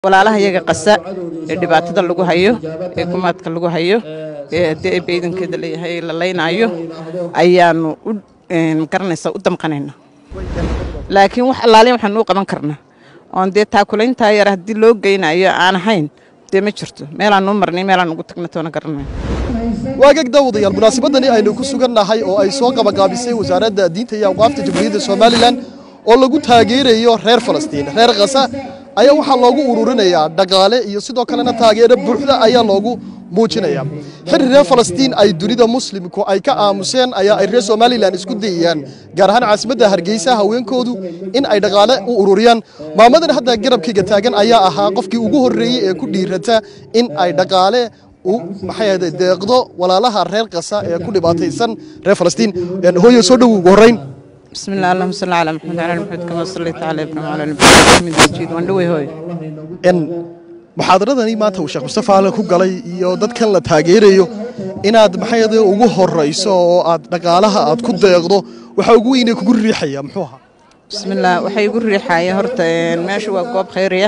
walaalaha iyaga qasa ee dhibaatada lagu hayo ee kumaadka lagu hayo ee haddii ay baydankeeda leeyahay la laynaayo ayaanu u garanaysaa u damqanayna laakiin wax allaaliya waxaan u qaban karnaa oon dee taakulayntaa yar haddii loo geynayo aan ahayn dee ma jirto meelaan nuu marnay meelaan ugu tagna toona garanay waagag daawadayaal munaasabadani aynu ku sugannahay oo ay soo qabaqaabisay wasaaradda diinta iyo awqaafta jamhuuriyadda somalilan oo lagu taageerayo reer falastiin reer khasa ayaa waxaa loogu ururinayaa dhaqaale iyo sidoo kalena taageero buuxda ayaa loogu muujinayaa xilli reer falastiin ay dunida muslimku ay ka aamuseen ayaa ay reer somalilan isku dayayaan gaar ahaan caasimadda hargeysa haweenkoodu in ay dhaqaale u ururiyaan maamadan hadda garabkayga taagan ayaa ahaa qofkii ugu horreeyey ee ku dhiirata in ay dhaqaale u maxay ahde deeqdo walaalaha reer qasa ee ku dhibaataysan reer falastiin hooyo soo dhow ugu horrayn بسم الله اللهم صل على محمد وعلى ال محمد كما صليت على ابراهيم وعلى ال ابراهيم حميد مجيد وندوي هوي n muxaadaradani maanta uu sheekh mustafa alle ku galay iyo dadkan la taageerayo inaad maxay ahde ugu horrayso oo aad dhaqaalaha aad ku deeqdo waxaa ugu weynee kugu riixaya muxuu ahaa بسم الله waxay igu riixaya horta meesha waa goob khayriya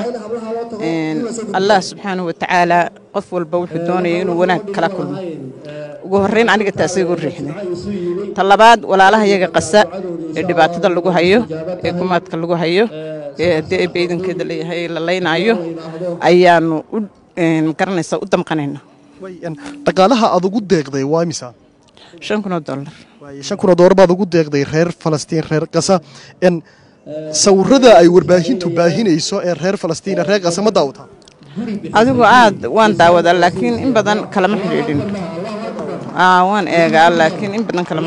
allah subxaanahu watacaala qof walba wuxuu doonaya inuu wanaag kala kulmo ugu horreyn aniga taasay igu riixday ta labaad walaalaha iyaga qasa ee dhibaatada lagu hayo ee kumaadka lagu hayo ee haddii ay baydankeeda leeyahay la laynaayo ayaanu u garanaysaa u damqanayna dhaqaalaha aad ugu deeqday waa imisa shan kun oo dollar shan kun oo doolar baad ugu deeqday reer falastiin reer qasa n sawirada ay warbaahintu baahinayso ee reer falastiin reer qasa ma daawataa adigu aad waan daawadaa laakiin in badan kalama xidhiidhin waan eegaa laakiin in badan kalama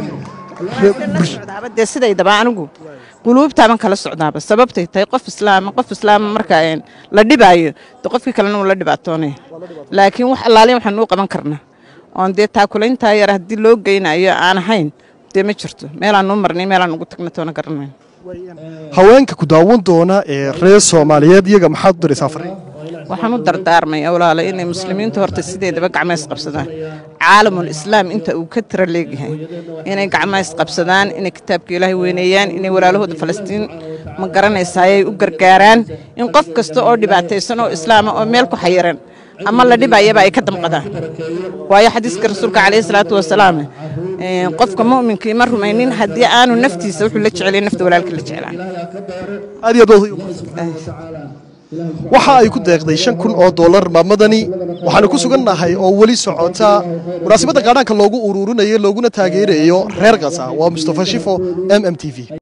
xidhiidhin dee sidaydaba anigu quluubtaaban kala socdaaba sababtay tahay qof islaama qof islaama marka la dhibaayo de qofkii kalena uu la dhibaatoonaya laakiin wax allaaliya waxaan u qaban karnaa oon dee taakulayntaa yar haddii loo geynayo aan ahayn dee ma jirto meelaan nuu marnay meelaan ugu tagna toona garanayn haweenka ku daawan doona ee reer soomaaliyeed iyaga maxaad u diraysaa fariin waxaan u dardaarmaya walaala inay muslimiintu horta sideedaba gacmays qabsadaan caalamul islaam inta uu ka tira leegyahay inay gacmays qabsadaan inay kitaabka ilaahay weyneeyaan inay walaalahooda falastiin ma garanaysaayay u gargaaraan in qof kasta oo dhibaataysan oo islaama oo meel ku xayiran ama la dhibayaba ay ka damqadaan waayo xadiiska rasuulka calayhi salaatu wasalaam qofka mu'minkii ma rumaynin haddii aanu naftiisa wuxuu la jecelay nafta walaalkii la jeclaan aad iyo aad waxa ay ku deeqday shan kun oo dollar maamadani waxaanu ku sugannahay oo weli socota munaasabadda qaadhaanka loogu ururinayo looguna taageerayo reer kasa waa mustafa shifo m m t v